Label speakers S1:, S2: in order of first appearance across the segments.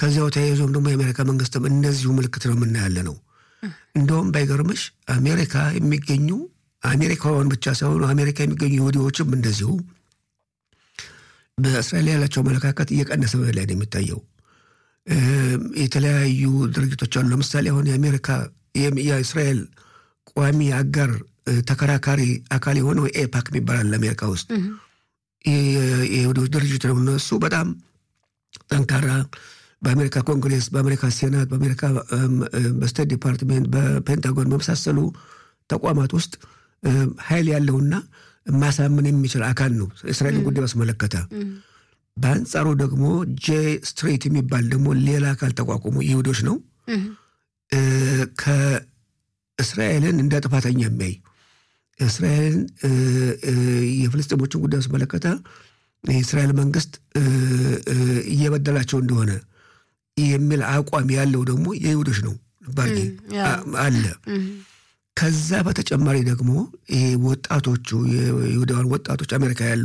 S1: ከዚያው ተያይዞም ደግሞ የአሜሪካ መንግስትም እነዚሁ ምልክት ነው የምናያለ ነው። እንደውም ባይገርምሽ አሜሪካ የሚገኙ አሜሪካውያን ብቻ ሳይሆኑ አሜሪካ የሚገኙ ይሁዲዎችም እንደዚሁ በእስራኤል ያላቸው አመለካከት እየቀነሰ ላይ ነው የሚታየው። የተለያዩ ድርጅቶች አሉ። ለምሳሌ አሁን የአሜሪካ የእስራኤል ቋሚ አጋር ተከራካሪ አካል የሆነው ኤፓክ የሚባላል ለአሜሪካ ውስጥ የይሁዶች ድርጅት ነው። እነሱ በጣም ጠንካራ በአሜሪካ ኮንግሬስ፣ በአሜሪካ ሴናት፣ በአሜሪካ በስቴት ዲፓርትሜንት፣ በፔንታጎን በመሳሰሉ ተቋማት ውስጥ ኃይል ያለውና ማሳመን የሚችል አካል ነው እስራኤልን ጉዳይ ባስመለከተ። በአንጻሩ ደግሞ ጄ ስትሬት የሚባል ደግሞ ሌላ አካል ተቋቁሞ ይሁዶች ነው ከእስራኤልን እንደ ጥፋተኛ የሚያይ እስራኤልን የፍልስጤሞችን ጉዳይ ባስመለከተ የእስራኤል መንግስት እየበደላቸው እንደሆነ የሚል አቋም ያለው ደግሞ የይሁዶች ነው ባል አለ። ከዛ በተጨማሪ ደግሞ ይሄ ወጣቶቹ የይሁዳውያን ወጣቶች አሜሪካ ያሉ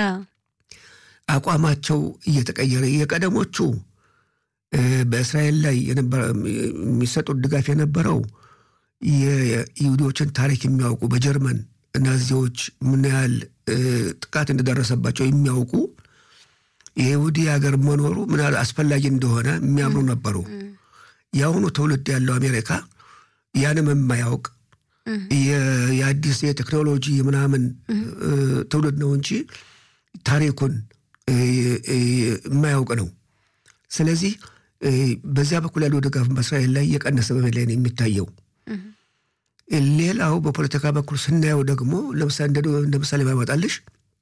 S1: አቋማቸው እየተቀየረ የቀደሞቹ በእስራኤል ላይ የሚሰጡት ድጋፍ የነበረው የይሁዶችን ታሪክ የሚያውቁ በጀርመን ናዚዎች ምን ያህል ጥቃት እንደደረሰባቸው የሚያውቁ የይሁዲ ሀገር መኖሩ ምን ያህል አስፈላጊ እንደሆነ የሚያምኑ ነበሩ። የአሁኑ ትውልድ ያለው አሜሪካ ያንም የማያውቅ የአዲስ የቴክኖሎጂ ምናምን ትውልድ ነው እንጂ ታሪኩን የማያውቅ ነው። ስለዚህ በዚያ በኩል ያለው ድጋፍ በእስራኤል ላይ እየቀነሰ በመሄድ ላይ ነው የሚታየው። ሌላው በፖለቲካ በኩል ስናየው ደግሞ ለምሳሌ እንደ ምሳሌ ባመጣልሽ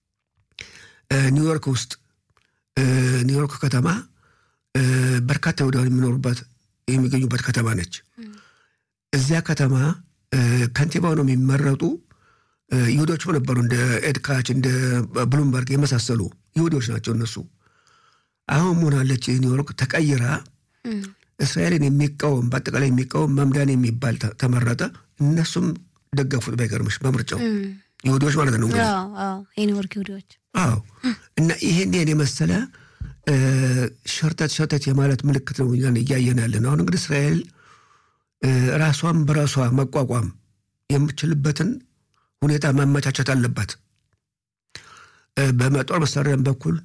S1: ኒውዮርክ ውስጥ ኒውዮርክ ከተማ በርካታ ይሁዳውያን የሚኖሩበት የሚገኙበት ከተማ ነች። እዚያ ከተማ ከንቲባው ነው የሚመረጡ ይሁዶችም ነበሩ። እንደ ኤድካች እንደ ብሉምበርግ የመሳሰሉ ይሁዶች ናቸው እነሱ። አሁን መሆናለች ኒውዮርክ ተቀይራ እስራኤልን የሚቃወም በአጠቃላይ የሚቃወም መምዳን የሚባል ተመረጠ። እነሱም ደገፉት። ባይገርምሽ በምርጫው ይሁዶች ማለት ነው እንግዲህ
S2: የኒውዮርክ ይሁዶች።
S1: አዎ እና ይሄን ይሄን የመሰለ ሸርተት ሸርተት የማለት ምልክት ነው እያየን ያለን። አሁን እንግዲህ እስራኤል ራሷን በራሷ መቋቋም የምችልበትን ሁኔታ ማመቻቸት አለባት። በመጦር መሳሪያም በኩል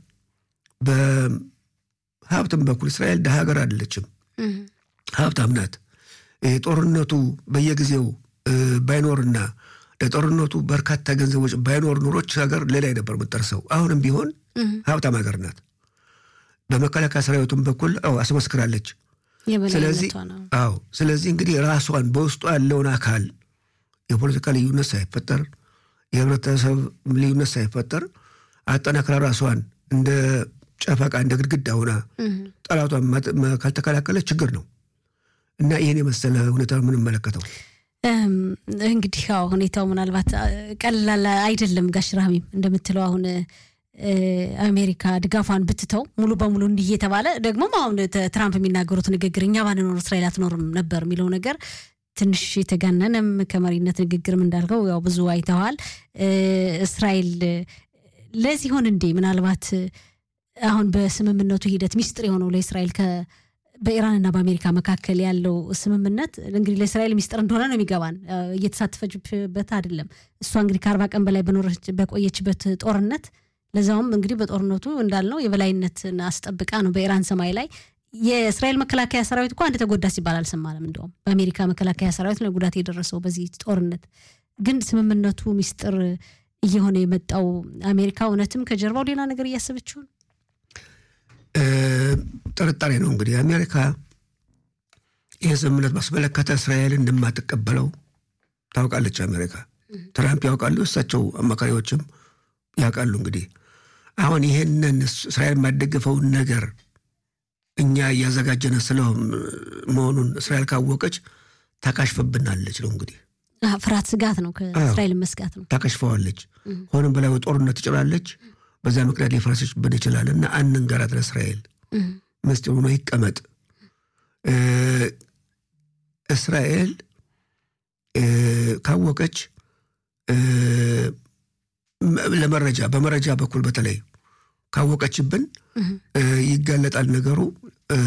S1: በሀብትም በኩል እስራኤል ደሃ ሀገር አይደለችም፣ ሀብታም ናት። ጦርነቱ በየጊዜው ባይኖርና ለጦርነቱ በርካታ ገንዘቦች ባይኖር ኑሮች ሀገር ሌላ ነበር የምትጠርሰው። አሁንም ቢሆን ሀብታም ሀገር ናት። በመከላከያ ሰራዊቱም በኩል አስመስክራለች። ስለዚህ አዎ ስለዚህ እንግዲህ ራሷን በውስጡ ያለውን አካል የፖለቲካ ልዩነት ሳይፈጠር የህብረተሰብ ልዩነት ሳይፈጠር አጠናክራ ራሷን እንደ ጨፈቃ እንደ ግድግዳ ሆና ጠላቷን ካልተከላከለ ችግር ነው እና ይህን የመሰለ ሁኔታ የምንመለከተው
S2: እንግዲህ ያው ሁኔታው ምናልባት ቀላል አይደለም። ጋሽ ራህሚም እንደምትለው አሁን አሜሪካ ድጋፏን ብትተው ሙሉ በሙሉ እንዲህ እየተባለ ደግሞም አሁን ትራምፕ የሚናገሩት ንግግር እኛ ባንኖር እስራኤል አትኖርም ነበር የሚለው ነገር ትንሽ የተጋነነም ከመሪነት ንግግርም እንዳልከው ያው ብዙ አይተዋል። እስራኤል ለዚህ ሆን እንዴ ምናልባት አሁን በስምምነቱ ሂደት ሚስጥር የሆነው ለእስራኤል በኢራንና በአሜሪካ መካከል ያለው ስምምነት እንግዲህ ለእስራኤል ሚስጥር እንደሆነ ነው የሚገባን። እየተሳተፈችበት አይደለም። እሷ እንግዲህ ከአርባ ቀን በላይ በቆየችበት ጦርነት ለዛውም እንግዲህ በጦርነቱ እንዳልነው የበላይነትን አስጠብቃ ነው በኢራን ሰማይ ላይ የእስራኤል መከላከያ ሰራዊት እኮ አንድ ተጎዳ ሲባል አልሰማንም። እንደውም በአሜሪካ መከላከያ ሰራዊት ነው ጉዳት የደረሰው በዚህ ጦርነት። ግን ስምምነቱ ሚስጥር እየሆነ የመጣው አሜሪካ እውነትም ከጀርባው ሌላ ነገር እያሰበችው ነው።
S1: ጥርጣሬ ነው እንግዲህ አሜሪካ ይህ ስምምነት ባስመለከተ እስራኤል እንደማትቀበለው ታውቃለች። አሜሪካ ትራምፕ ያውቃሉ፣ እሳቸው አማካሪዎችም ያውቃሉ። እንግዲህ አሁን ይህንን እስራኤል የማደግፈውን ነገር እኛ እያዘጋጀነ ስለ መሆኑን እስራኤል ካወቀች ታካሽፈብናለች ነው እንግዲህ
S2: ፍርሃት፣ ስጋት ነው ከእስራኤል መስጋት ነው።
S1: ታከሽፈዋለች። ሆንም በላይ ጦርነት ትጭራለች። በዛ ምክንያት ሊፈረሰችብን ይችላል እና አንንገራት ለእስራኤል ምስጢር ሆኖ ይቀመጥ። እስራኤል ካወቀች ለመረጃ በመረጃ በኩል በተለይ ካወቀችብን ይጋለጣል ነገሩ።